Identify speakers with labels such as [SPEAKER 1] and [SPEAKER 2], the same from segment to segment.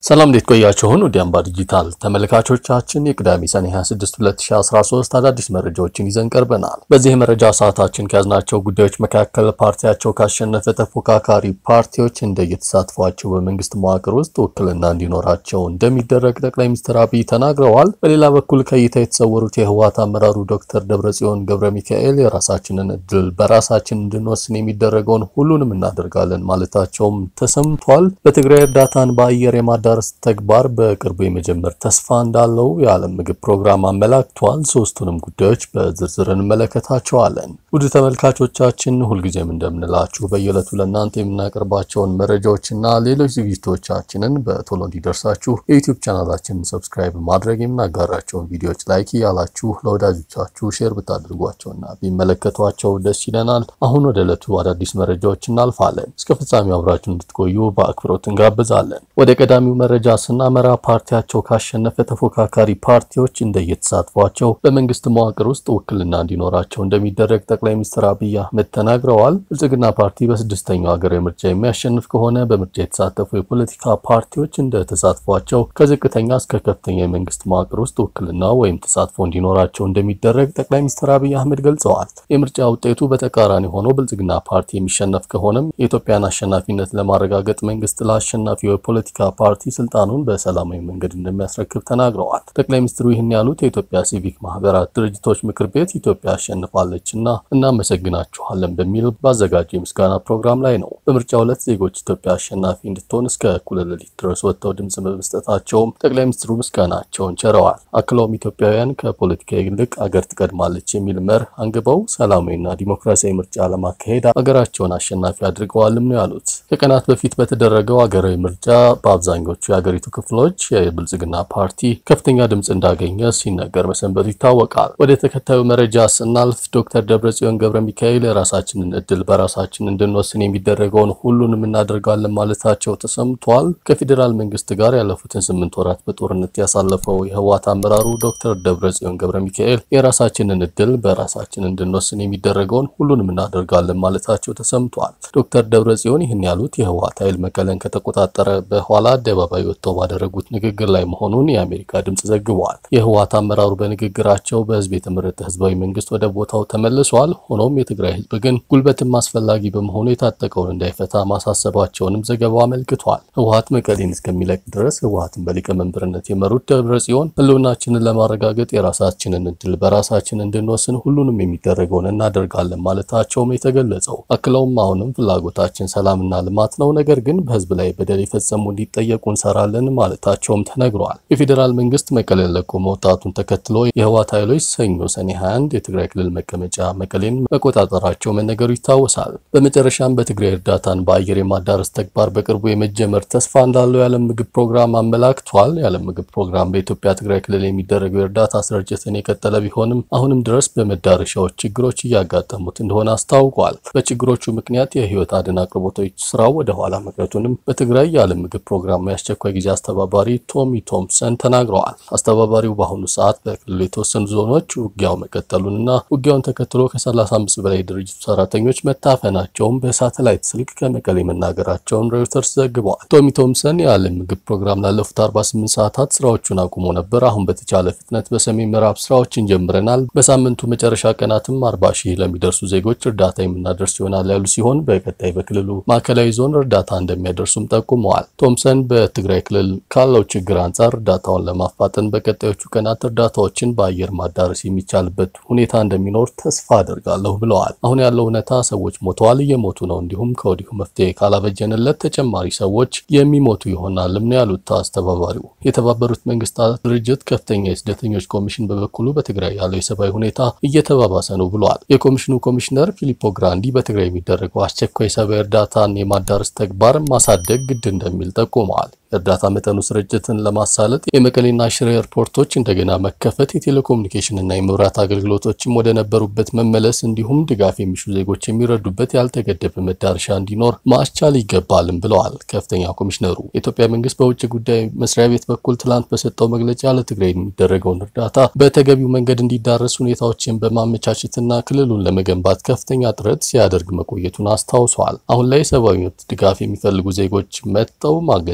[SPEAKER 1] ሰላም እንዴት ቆያችሁን? ወደ አምባ ዲጂታል ተመልካቾቻችን የቅዳሜ ሰኔ 26 2013 አዳዲስ መረጃዎችን ይዘን ቀርበናል። በዚህ የመረጃ ሰዓታችን ከያዝናቸው ጉዳዮች መካከል ፓርቲያቸው ካሸነፈ ተፎካካሪ ፓርቲዎች እንደየተሳትፏቸው በመንግስት መዋቅር ውስጥ ውክልና እንዲኖራቸው እንደሚደረግ ጠቅላይ ሚኒስትር አብይ ተናግረዋል። በሌላ በኩል ከእይታ የተሰወሩት የህወሓት አመራሩ ዶክተር ደብረጽዮን ገብረ ሚካኤል የራሳችንን እድል በራሳችን እንድንወስን የሚደረገውን ሁሉንም እናደርጋለን ማለታቸውም ተሰምቷል። በትግራይ እርዳታን በአየር የማዳ ዳርስ ተግባር በቅርቡ የመጀመር ተስፋ እንዳለው የዓለም ምግብ ፕሮግራም አመላክቷል። ሶስቱንም ጉዳዮች በዝርዝር እንመለከታቸዋለን። ውድ ተመልካቾቻችን ሁልጊዜም እንደምንላችሁ በየዕለቱ ለእናንተ የምናቀርባቸውን መረጃዎችና ሌሎች ዝግጅቶቻችንን በቶሎ እንዲደርሳችሁ የዩቲዩብ ቻናላችንን ሰብስክራይብ ማድረግ የምናጋራቸውን ቪዲዮዎች ላይክ እያላችሁ ለወዳጆቻችሁ ሼር ብታደርጓቸውና ቢመለከቷቸው ደስ ይለናል። አሁን ወደ ዕለቱ አዳዲስ መረጃዎች እናልፋለን። እስከ ፍጻሜው አብራችሁ እንድትቆዩ በአክብሮት እንጋብዛለን። ወደ ቀዳሚው መረጃ ስናመራ ፓርቲያቸው ካሸነፈ ተፎካካሪ ፓርቲዎች እንደየተሳትፏቸው በመንግስት መዋቅር ውስጥ ውክልና እንዲኖራቸው እንደሚደረግ ጠቅላይ ሚኒስትር አብይ አህመድ ተናግረዋል። ብልጽግና ፓርቲ በስድስተኛው ሀገራዊ ምርጫ የሚያሸንፍ ከሆነ በምርጫ የተሳተፉ የፖለቲካ ፓርቲዎች እንደ ተሳትፏቸው ከዝቅተኛ እስከ ከፍተኛ የመንግስት መዋቅር ውስጥ ውክልና ወይም ተሳትፎ እንዲኖራቸው እንደሚደረግ ጠቅላይ ሚኒስትር አብይ አህመድ ገልጸዋል። የምርጫ ውጤቱ በተቃራኒ ሆኖ ብልጽግና ፓርቲ የሚሸነፍ ከሆነም የኢትዮጵያን አሸናፊነት ለማረጋገጥ መንግስት ለአሸናፊው የፖለቲካ ፓርቲ ስልጣኑን በሰላማዊ መንገድ እንደሚያስረክብ ተናግረዋል። ጠቅላይ ሚኒስትሩ ይህን ያሉት የኢትዮጵያ ሲቪክ ማህበራት ድርጅቶች ምክር ቤት ኢትዮጵያ አሸንፋለች እና እናመሰግናችኋለን በሚል ባዘጋጀው የምስጋና ፕሮግራም ላይ ነው። በምርጫው ዕለት ዜጎች ኢትዮጵያ አሸናፊ እንድትሆን እስከ እኩለ ሌሊት ድረስ ወጥተው ድምጽ በመስጠታቸውም ጠቅላይ ሚኒስትሩ ምስጋናቸውን ቸረዋል። አክለውም ኢትዮጵያውያን ከፖለቲካ ይልቅ አገር ትቀድማለች የሚል መርህ አንግበው ሰላማዊና ዲሞክራሲያዊ ምርጫ ለማካሄድ አገራቸውን አሸናፊ አድርገዋልም ነው ያሉት። ከቀናት በፊት በተደረገው አገራዊ ምርጫ በአብዛኞቹ የሀገሪቱ ክፍሎች የብልጽግና ፓርቲ ከፍተኛ ድምፅ እንዳገኘ ሲነገር መሰንበቱ ይታወቃል። ወደ ተከታዩ መረጃ ስናልፍ ዶክተር ደብረጽዮን ገብረ ሚካኤል የራሳችንን እድል በራሳችን እንድንወስን የሚደረገውን ሁሉንም እናደርጋለን ማለታቸው ተሰምቷል። ከፌዴራል መንግስት ጋር ያለፉትን ስምንት ወራት በጦርነት ያሳለፈው የህወሓት አመራሩ ዶክተር ደብረጽዮን ገብረ ሚካኤል የራሳችንን እድል በራሳችን እንድንወስን የሚደረገውን ሁሉንም እናደርጋለን ማለታቸው ተሰምቷል። ዶክተር ደብረጽዮን ይህን ያሉት የህወሓት ኃይል መቀለን ከተቆጣጠረ በኋላ አደባባይ ወጥተው ባደረጉት ንግግር ላይ መሆኑን የአሜሪካ ድምጽ ዘግቧል። የህወሓት አመራሩ በንግግራቸው በህዝብ የተመረጠ ህዝባዊ መንግስት ወደ ቦታው ተመልሷል። ሆኖም የትግራይ ህዝብ ግን ጉልበትም አስፈላጊ በመሆኑ የታጠቀውን እንዳይፈታ ማሳሰባቸውንም ዘገባው አመልክቷል። ህወሓት መቀሌን እስከሚለቅ ድረስ ህወሓትን በሊቀመንበርነት የመሩት ደብረጽዮን ህልውናችንን ለማረጋገጥ የራሳችንን እድል በራሳችን እንድንወስን ሁሉንም የሚደረገውን እናደርጋለን ማለታቸውም የተገለጸው አክለውም አሁንም ፍላጎታችን ሰላምና ልማት ነው፣ ነገር ግን በህዝብ ላይ በደል የፈጸሙ እንዲጠየቁ እንሰራለን ማለታቸውም ተነግሯል። የፌዴራል መንግስት መቀሌን ለቆ መውጣቱን ተከትሎ የህወሓት ኃይሎች ሰኞ ሰኔ 21 የትግራይ ክልል መቀመጫ መቀሌን መቆጣጠራቸው መነገሩ ይታወሳል። በመጨረሻም በትግራይ እርዳታን በአየር የማዳረስ ተግባር በቅርቡ የመጀመር ተስፋ እንዳለው የዓለም ምግብ ፕሮግራም አመላክቷል። የዓለም ምግብ ፕሮግራም በኢትዮጵያ ትግራይ ክልል የሚደረገው የእርዳታ ስርጭትን የቀጠለ ቢሆንም አሁንም ድረስ በመዳረሻዎች ችግሮች እያጋጠሙት እንደሆነ አስታውቋል። በችግሮቹ ምክንያት የህይወት አድን አቅርቦቶች ስራው ወደ ኋላ መቅረቱንም በትግራይ የዓለም ምግብ ፕሮግራም የአስቸኳይ ጊዜ አስተባባሪ ቶሚ ቶምሰን ተናግረዋል። አስተባባሪው በአሁኑ ሰዓት በክልሉ የተወሰኑ ዞኖች ውጊያው መቀጠሉንና ውጊያውን ተከትሎ ከ35 በላይ ድርጅቱ ሰራተኞች መታፈናቸውን በሳተላይት ስልክ ከመቀሌ መናገራቸውን ሮይተርስ ዘግበዋል። ቶሚ ቶምሰን የዓለም ምግብ ፕሮግራም ላለፉት 48 ሰዓታት ስራዎቹን አቁሞ ነበር። አሁን በተቻለ ፍጥነት በሰሜን ምዕራብ ስራዎችን ጀምረናል። በሳምንቱ መጨረሻ ቀናትም 40 ሺህ ለሚደርሱ ዜጎች እርዳታ የምናደርስ ይሆናል ያሉ ሲሆን በቀጣይ በክልሉ ማዕከላዊ ዞን እርዳታ እንደሚያደርሱም ጠቁመዋል። ቶምሰን በትግራይ ክልል ካለው ችግር አንጻር እርዳታውን ለማፋጠን በቀጣዮቹ ቀናት እርዳታዎችን በአየር ማዳረስ የሚቻልበት ሁኔታ እንደሚኖር ተስፋ አደርጋለሁ ብለዋል። አሁን ያለው እውነታ ሰዎች ሞተዋል፣ እየሞቱ ነው። እንዲሁም ከወዲሁ መፍትሄ ካላበጀንለት ተጨማሪ ሰዎች የሚሞቱ ይሆናልም ነው ያሉት አስተባባሪው። የተባበሩት መንግስታት ድርጅት ከፍተኛ የስደተኞች ኮሚሽን በበኩሉ በትግራይ ያለው የሰብአዊ ሁኔታ እየተባባሰ ነው ብለዋል። የኮሚሽኑ ኮሚሽነር ፊሊፖ ግራንዲ በትግራይ የሚደረገው አስቸኳይ ሰብአዊ እርዳታን የማዳረስ ተግባር ማሳደግ ግድ እንደሚል ጠቁመዋል። የእርዳታ መጠኑ ስርጭትን ለማሳለጥ የመቀሌና ሽሬ ኤርፖርቶች እንደገና መከፈት፣ የቴሌኮሙኒኬሽን እና የመብራት አገልግሎቶችም ወደ ነበሩበት መመለስ እንዲሁም ድጋፍ የሚሹ ዜጎች የሚረዱበት ያልተገደበ መዳረሻ እንዲኖር ማስቻል ይገባልም ብለዋል ከፍተኛ ኮሚሽነሩ። የኢትዮጵያ መንግስት በውጭ ጉዳይ መስሪያ ቤት በኩል ትላንት በሰጠው መግለጫ ለትግራይ የሚደረገውን እርዳታ በተገቢው መንገድ እንዲዳረስ ሁኔታዎችን በማመቻቸትና ክልሉን ለመገንባት ከፍተኛ ጥረት ሲያደርግ መቆየቱን አስታውሷል። አሁን ላይ ሰብአዊ መብት ድጋፍ የሚፈልጉ ዜጎች መጥተው ማገዝ የሚፈልጉ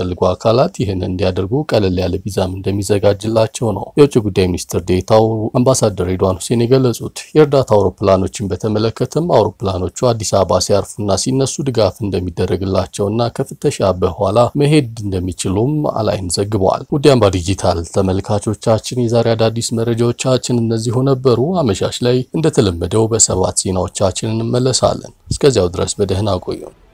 [SPEAKER 1] የሚፈልጉ አካላት ይህን እንዲያደርጉ ቀለል ያለ ቪዛም እንደሚዘጋጅላቸው ነው የውጭ ጉዳይ ሚኒስትር ዴታው አምባሳደር ሬድዋን ሁሴን የገለጹት። የእርዳታ አውሮፕላኖችን በተመለከተም አውሮፕላኖቹ አዲስ አበባ ሲያርፉና ሲነሱ ድጋፍ እንደሚደረግላቸውና ከፍተሻ በኋላ መሄድ እንደሚችሉም አላይን ዘግበዋል። ውድ አምባ ዲጂታል ተመልካቾቻችን የዛሬ አዳዲስ መረጃዎቻችን እነዚሁ ነበሩ። አመሻሽ ላይ እንደተለመደው በሰባት ዜናዎቻችን እንመለሳለን። እስከዚያው ድረስ በደህና ቆዩ።